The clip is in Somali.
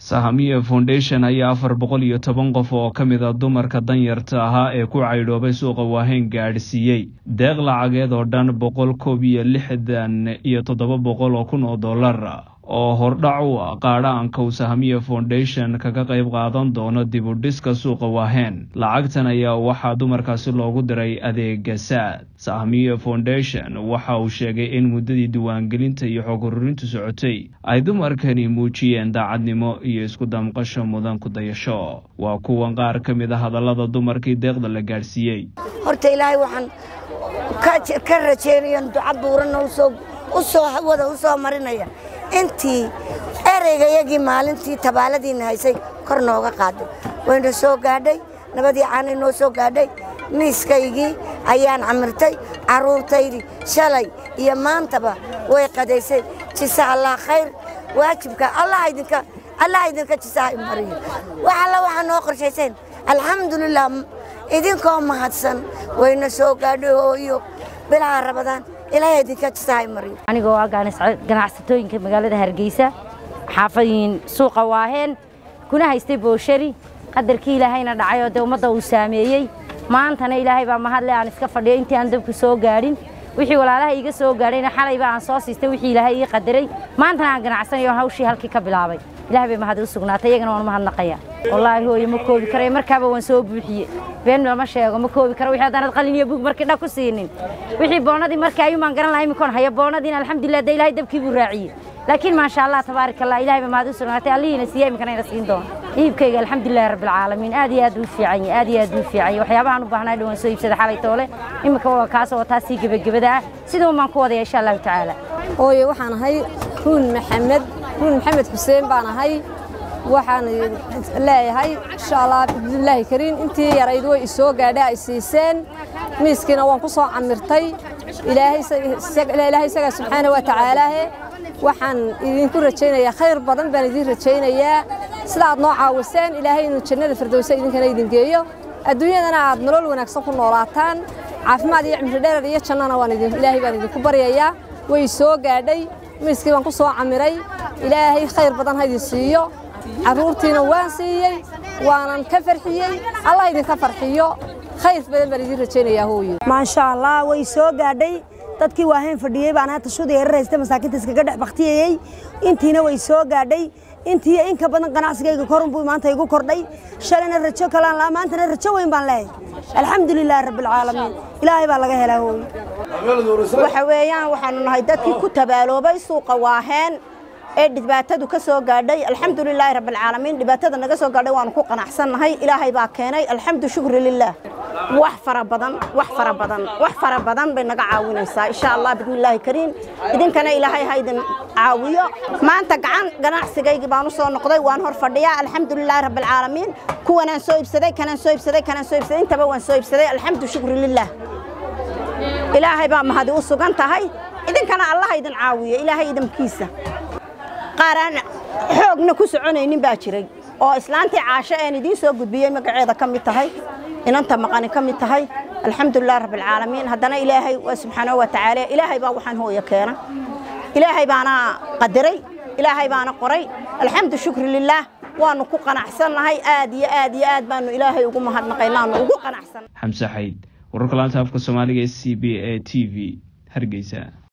sahamiye foundation ayaa afar boqol iyo toban qof oo ka mid a dumarka danyarta ahaa ee ku caydhoobay suuqa waaheyn gaadhsiiyey deeq lacageed oo dhan boqol koob iyo lixdan iyo toddoba boqol oo kun oo dollar oo hordhac u ah qaadhaanka uu sahamiye foundation kaga qayb qaadan doono dib u dhiska suuqa waaheen lacagtan ayaa waxaa dumarkaasi loogu diray adeega saad sahamiye foundation waxa uu sheegay in muddadii diiwaangelinta iyo xog ururintu socotay ay dumarkani muujiyeen daacadnimo iyo isku damqasho mudan ku dayasho waa kuwan qaar ka mid a hadallada dumarkii deeqda la gaadhsiiyey horta ilaahay waxaan ka rajeynaya duca buuranna usoo hawada u soo marinaya intii ereygayagii maalintii tabaaladiina haysay kor nooga qaaday wayna soo gaadhay nabadii caanay noo soo gaadhay miiskaygii ayaan camirtay carruurtaydii shalay iyo maantaba way qadaysay jisa allah khayr waajibka allah idinka allah idinka jisaha mariyo wax alla waxaa noo qorshayseen alxamdulilah idinkoo mahadsan wayna soo gaadhay hooyo bilaha rabadaan ilaahay idinka jisaha mariyo anigoo ah ganacsatooyinka magaalada hargeysa xaafayin suuqa waaheen kuna haystay booshari qadarkii ilaahayna dhacay oo dee ummadda uu saameeyey maantana ilaahay baa mahadle aan iska fadhiyo intii aan dabku soo gaadhin wixii walaalaha iiga soo gaadhayna xalayba aan soo siistay wixii ilaahay ii qadaray maantana aan ganacsanayo hawshii halkii ka bilaabay ilahay bay mahad u sugnaatay iyagana waan mahadnaqaya wallaahi hooye ma koobi karay markaaba waan soo buuxiye been lama sheego ma koobi karo wixii haddaanad qalin iyo bug markii dhag ku siinin wixii boonadii markii ayuumaan garan lahaa imikoon haya boonadiina alxamdulilah dee ilaahay dabkii buu raaciyey laakiin maasha allah tabaarak allah ilahay bay mahad u sugnaatay allihiina siiya iminkana ina siin doono iibkayga alxamdulilahi rabbilcaalamiin aad iyo aad buu fiican yahay aad iyo aad buu fiican yahay waxyaabahaan u baahnaa dhawaan soo iibsada xalay toole iminka waa kaas oo taasii gebagabada ah siduu baan ku wadaya insha allahu tacaala hooye waxaan ahay ruun maxamed ruun maxamed xuseen baan ahay waxaan leeyahay insha allah bismillaahi kariim intii yarayd way isoo gaadha ay siiseen miiskiina waan ku soo camirtay ilaahay isagaa subxaana wa tacaalaahe waxaan idinku rajaynayaa khayr badan baan idin rajaynayaa sida aad noo caawiseen ilaahay inuu jannada firdowsa idinkana idin geeyo adduunyadana aad nolol wanaagsan ku noolaataan caafimaad iyo cimri dherer iyo jannana waan ilaahay baan idinku baryayaa way soo gaadhay miiskii baan ku soo camiray ilaahay khayr badan ha idin siiyo carruurtiina waan siiyey waanan ka farxiyey allah idinka farxiyo khayr badan baan idin rajaynayaa hooyo maasha allah way soo gaadhay dadkii waahayn fadhiyey baan hata shuda yarar haysta masaakiinta iskaga dhex baktiyayey intiina way soo gaadhay intii inka badan ganacsigayga korunbuu maanta igu kordhay shalayna rajo kalaan laa maantana rajo weyn baan leeyahay alxamdulilaahi rabbilcaalamiin ilaahay baa laga helaa hooyo waxa weeyaan waxaanu nahay dadkii ku tabaaloobay suuqa waaheen ee dhibaatadu ka soo gaadhay alxamdulilaahi rabbilcaalamiin dhibaatada naga soo gaadhay waanu ku qanacsannahay ilaahay baa keenay alxamdu shukri lilaah wax fara badan wax fara badan wax fara badan bay naga caawinaysaa insha allah bismillaahi kariim idinkana ilaahay ha idin caawiyo maanta gacan ganacsigaygii baan u soo noqday waan hor fadhiyaa alxamdulilaahi rabbilcaalamiin kuwanaan soo iibsaday kanaan soo iibsaday kanaan soo iibsaday intaba waan soo iibsaday alxamdu shukri lilaah ilaahay baa mahadi u sugan tahay idinkana allah idin caawiyo ilaahay idinkiisa qaar aan xoogna ku soconaynin baa jiray oo islaantii caasho een idiin soo gudbiyey magaceeda ka mid tahay inanta maqani ka mid tahay alxamdulilah rabbilcaalamiin haddana ilaahay waa subxaanahu wa tacaala ilaahay baa waxaan hooya keena ilaahay baana qadaray ilaahay baana qoray alxamdu shukri lilaah waanu ku qanacsannahay aad iyo aad iyo aad baanu ilaahay ugu mahadnaqaynaanu ugu qanacsan xamse xayd wararka laanta afka soomaaliga ee c b a t v hargeysa